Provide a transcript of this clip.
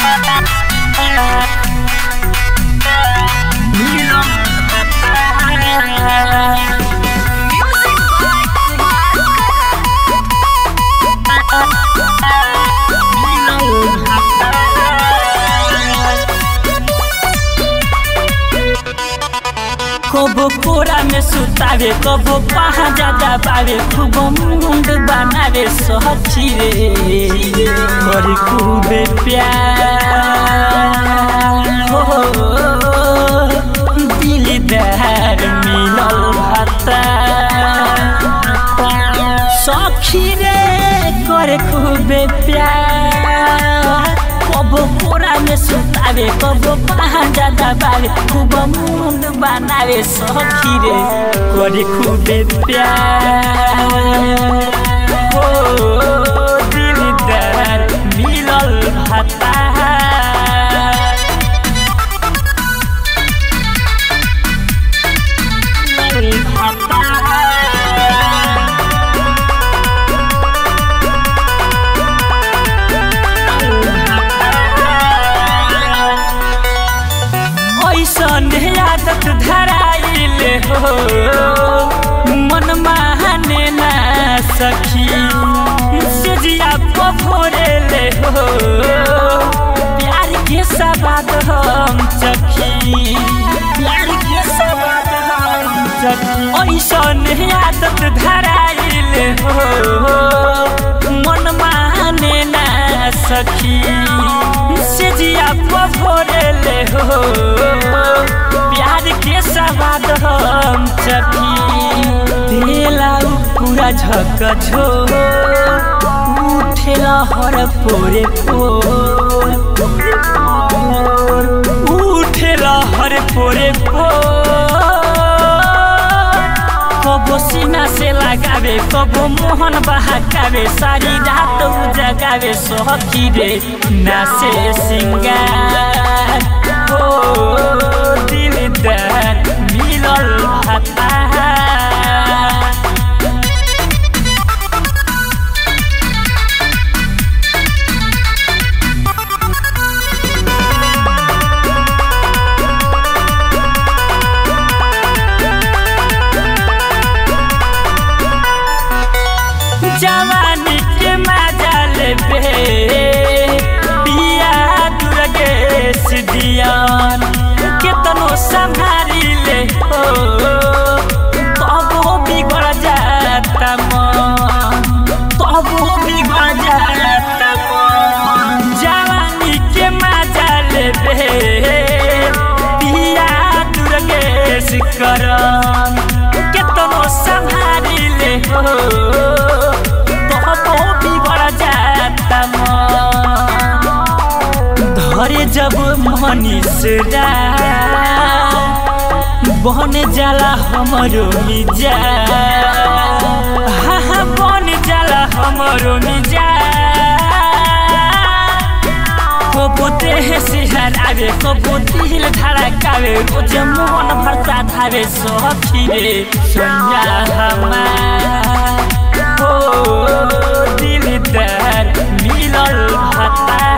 कबो कोरा में सुतावे कबो पहा ज्यादा पावे खूब मुंड बनावे सची रे और खूबे प्यार हो दिलदार मिलल भाता सखी रे करे खूबे प्यार कबो कोरा में सुतावे कबो पहा ज्यादा बावे खूब मुंड बनावे सखी रे करे खूबे प्यार हो दिलदार मिलल भाता ऐसन आदत धराइले हो मन माने ना सखी सेजिया पफोरेले हो प्यार के सवाद हम चखी प्यार के सवाद हम चखी ऐसन आदत धराइले हो मन माने ना सखी सेजिया पफोरेले हो प्यार के सवाद हम चखी देला उ पूरा झक झो उठेला हर पोरे पोर उठेला हर पोरे पोर कबो सीना से लगावे कबो मोहन बहकावे सारी रात जगावे सखी रे नासे सिंगार हो दिलदार मिलल भाता जवानी के मजा लेबे पिया दुर्गेश दियान केतनो संभारी ले हो तबो बिगड़ जाता मन तबो बिगड़ जाता मन जवानी के मजा लेबे पिया दुर्गेश करन केतनो संभारी ले हो तबो बिगड़ जाता मन धरे जब मनीषरा बन जाला हमरो मिजा हा हा बन जाला हमरो मिजा कबो देह सिहरावे कबो दिल धड़कावे रोज मन भरता धावे सखी रे सोनिया हमार हो दिलदार मिलल भाता